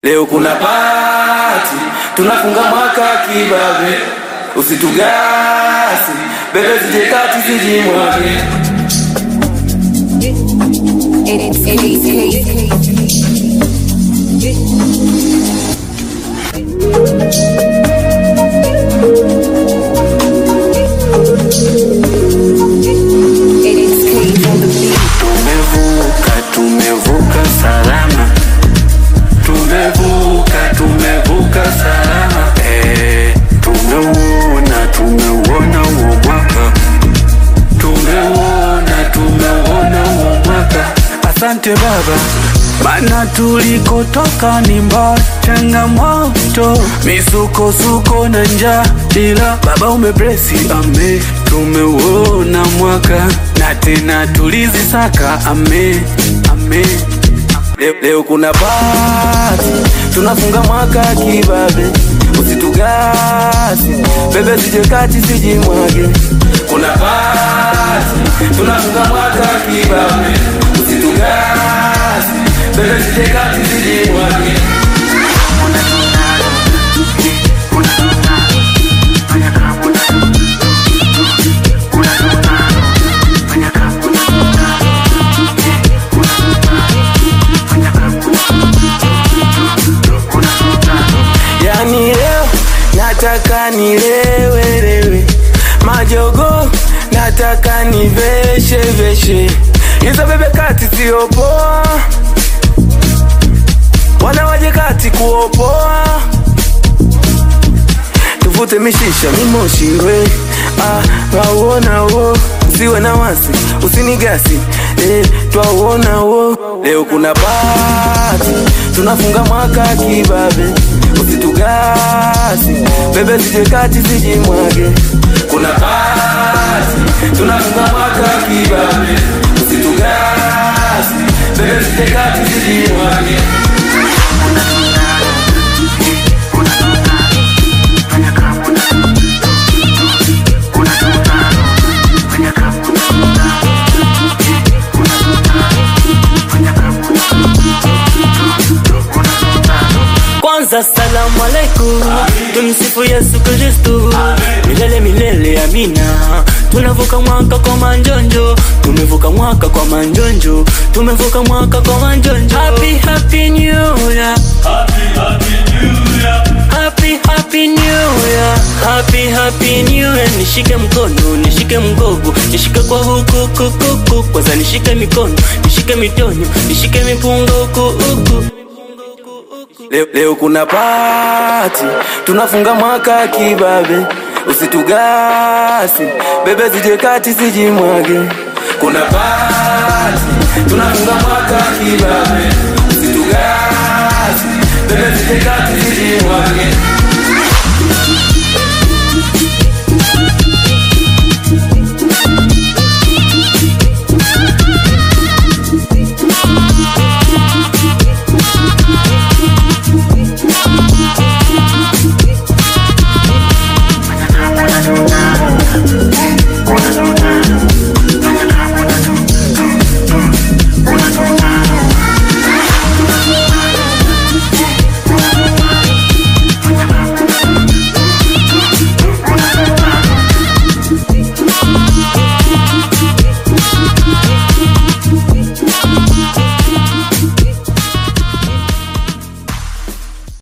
Leo kuna pati, tunafunga mwaka kibabe, usitugasi bebe, zije kati zijimwage. It's, it's, Tumevuka, tumevuka salama, tumevuka, tumevuka salama. Eh, tumeuona, tumeuona huo mwaka, tumeuona, tumeuona huo mwaka. Asante Baba, maana tulikotoka ni mbali, changamoto, misukosuko na njaa, ila Baba umeblesi, ame, tumeuona mwaka na tena tulizisaka, ame, ame. Leo, leo kuna pati, tunafunga mwaka kibabe, usitugasi bebe, sije kati sijimwage. Kuna pati, tunafunga mwaka kibabe, usitugasi bebe, sije kati sijimwage. Yani leo nataka nilewelewe, majogo nataka niveshe veshe, hizo bebe kati sio poa, wanawaje kati kuopoa, tuvute mishisha mimoshiwe, ah, wauona wo, usiwe na wasi, usinigasi eh, twauona wo. Leo kuna pati, tunafunga mwaka kibabe, usitugasi bebe, sije kati sijimwage. Kuna pati, tunafunga mwaka kibabe, usitugasi bebe, sije kati sijimwage. Kwanza salamu alaikum, tumsifu Yesu Kristu, milele milele amina. Tunavuka mwaka kwa manjonjo, tumevuka mwaka kwa manjonjo, tumevuka mwaka kwa manjonjo. Happy happy new year, happy happy new year, happy happy new year. Nishike mkono, nishike mgogo, nishike kwa huku kukuku, kwanza nishike mikono, nishike mitonyo, nishike mipunga huku huku. Leo, leo kuna pati, tunafunga mwaka kibabe, usitugasi bebe, zije kati sijimwage. Kuna pati, tunafunga mwaka kibabe, usitugasi bebe, zije kati